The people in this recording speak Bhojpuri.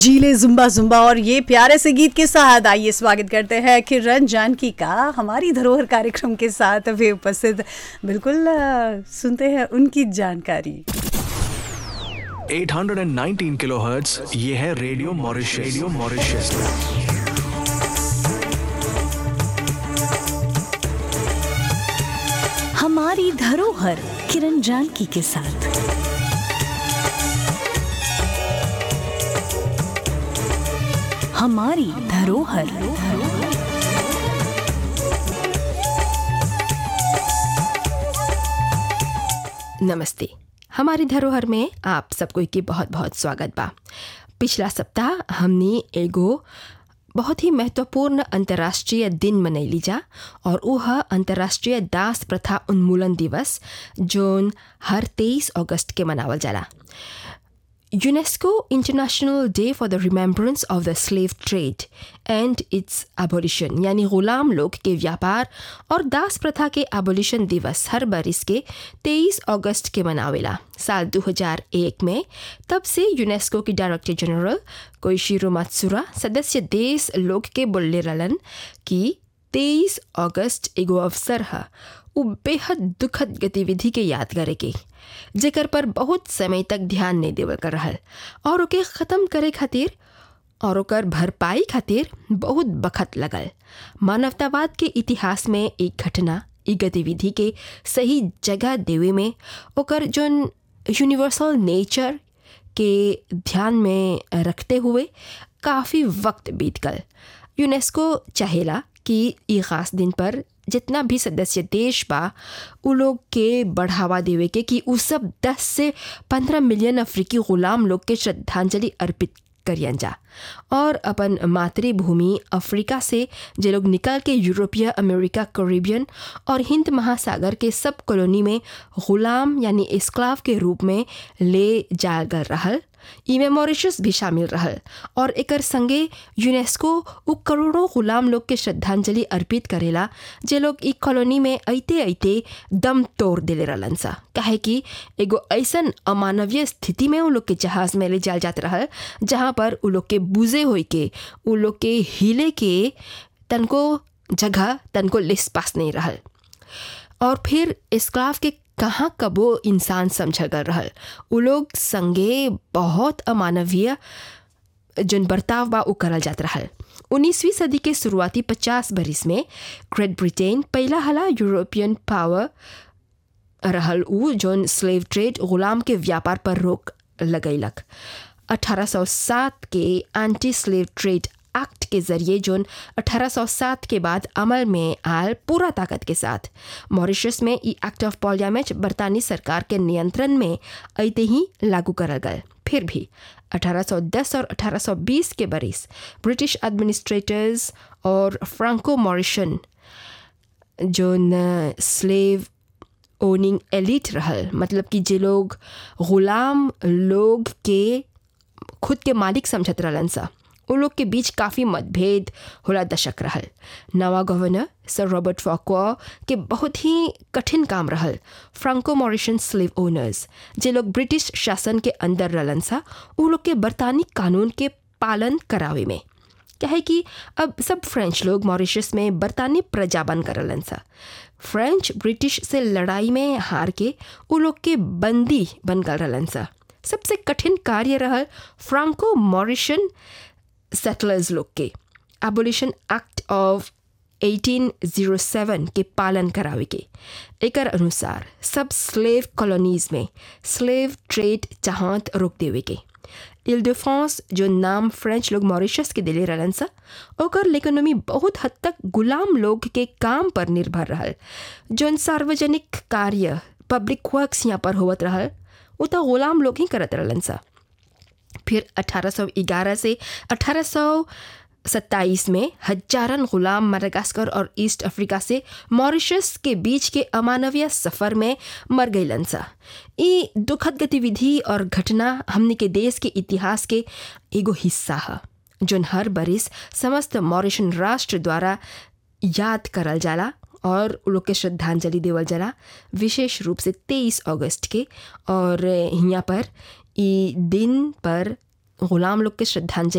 जीले जुम्बा जुम्बा और ये प्यारे से गीत के साथ आइए स्वागत करते हैं किरण जानकी का हमारी धरोहर कार्यक्रम के साथ वे उपस्थित बिल्कुल अ, सुनते हैं उनकी जानकारी 819 किलोहर्ट्ज ये है रेडियो मॉरिशस रेडियो मॉरिशस हमारी धरोहर किरण जानकी के साथ हमारी धरोहर नमस्ते हमारी धरोहर में आप सबको के बहुत बहुत स्वागत बा पिछला सप्ताह हमने एगो बहुत ही महत्वपूर्ण अंतर्राष्ट्रीय दिन मनैली जा और वह अंतर्राष्ट्रीय दास प्रथा उन्मूलन दिवस जोन हर 23 अगस्त के मनावल जाला UNESCO International Day for the Remembrance of the Slave Trade and its Abolition यानी गुलाम लोग के व्यापार और दास प्रथा के एबोलिशन दिवस हर बरिस के 23 अगस्त के मनावेला साल 2001 में तब से यूनेस्को की डायरेक्टर जनरल कोइशिरो मात्सुरा सदस्य देश लोग के बोलले रहलन कि 23 अगस्त एगो अवसर है उ बेहद दुखद गतिविधि के याद करे के जेकर पर बहुत समय तक ध्यान नहीं देवल कर रहल और ओके ख़त्म करे खातिर और ओकर भरपाई खातिर बहुत बखत लगल मानवतावाद के इतिहास में एक घटना ई गतिविधि के सही जगह देवे में ओकर जोन यूनिवर्सल नेचर के ध्यान में रखते हुए काफ़ी वक्त बीत गल यूनेस्को चाहेला कि ई खास दिन पर जितना भी सदस्य देश बा उ लोग के बढ़ावा देवे के कि उ सब 10 से 15 मिलियन अफ्रीकी गुलाम लोग के श्रद्धांजलि अर्पित करियन जा और अपन मातृभूमि अफ्रीका से जे लोग निकल के यूरोपीय अमेरिका कैरिबियन और हिंद महासागर के सब कॉलोनी में गुलाम यानी इस्क्लाव के रूप में ले जाल गल रहल इमे मॉरिशस भी शामिल रहल और एकर संगे यूनेस्को उ करोड़ों गुलाम लोग के श्रद्धांजलि अर्पित करेला जे लोग ई कॉलोनी में अइते अइते दम तोड़ देले रहलन सा काहे कि एगो ऐसन अमानवीय स्थिति में उ लोग के जहाज में ले जाल जात रहल जहाँ पर उ लोग के बुझे होई के उ लोग के हिले के तनको जगह तनको लिस पास नहीं रहल और फिर इस्क्लाव के कहाँ कबो इंसान समझल गल रहल उ लोग संगे बहुत अमानवीय जन बर्ताव बा उ करल जात रहल उन्नीसवीं सदी के शुरुआती पचास बरिस में ग्रेट ब्रिटेन पहला हला यूरोपियन पावर रहल उ जोन स्लेव ट्रेड गुलाम के व्यापार पर रोक लगैलक 1807 के एंटी स्लेव ट्रेड एक्ट के जरिए जोन 1807 के बाद अमल में आयल पूरा ताकत के साथ मॉरिशस में ई एक्ट ऑफ पार्लियामेंट बरतानी सरकार के नियंत्रण में अइते ही लागू करल गए फिर भी 1810 और 1820 के बरिस ब्रिटिश एडमिनिस्ट्रेटर्स और Franco Mauritian zone slave owning elite रहल मतलब कि जे लोग गुलाम लोग के खुद के मालिक समझत रहलन सा उन लोग के बीच काफ़ी मतभेद होला दशक रहल नवा गवर्नर सर रॉबर्ट फॉकवा के बहुत ही कठिन काम रहल फ्रांको मॉरिशन स्लेव ओनर्स जे लोग ब्रिटिश शासन के अंदर रहलन सा उ लोग के बरतानी कानून के पालन करावे में क्या है कि अब सब फ्रेंच लोग मॉरिशस में बरतानी प्रजा बन करलन सा फ्रेंच ब्रिटिश से लड़ाई में हार के उ लोग के बंदी बन गल रहलन सा सबसे कठिन कार्य रहल फ्रांको मॉरिशन सेटलर्स लोग के एबोलिशन एक्ट ऑफ 1807 के पालन करावे के एकर अनुसार सब स्लेव कॉलोनीज में स्लेव ट्रेड चाहत रोक देवे के इल de फ्रांस जो नाम फ्रेंच लोग मॉरिशस के दिले रहलन सा ओकर इकोनॉमी बहुत हद तक गुलाम लोग के काम पर निर्भर रहल जोन सार्वजनिक कार्य पब्लिक वर्क्स यहाँ पर होवत रहल वो तो गुलाम लोग ही करत रहलन सा फिर 1811 से 1827 में हजारन गुलाम मडागास्कर और ईस्ट अफ्रीका से मॉरिशस के बीच के अमानवीय सफ़र में मर गईलन सा ई दुखद गतिविधि और घटना हमने के देश के इतिहास के एगो हिस्सा है जोन हर बरिस समस्त मॉरिशन राष्ट्र द्वारा याद करल जाला और उ लोग के श्रद्धांजलि देवल जाला विशेष रूप से 23 अगस्त के और यहाँ पर ई दिन पर गुलाम लोग के श्रद्धांजलि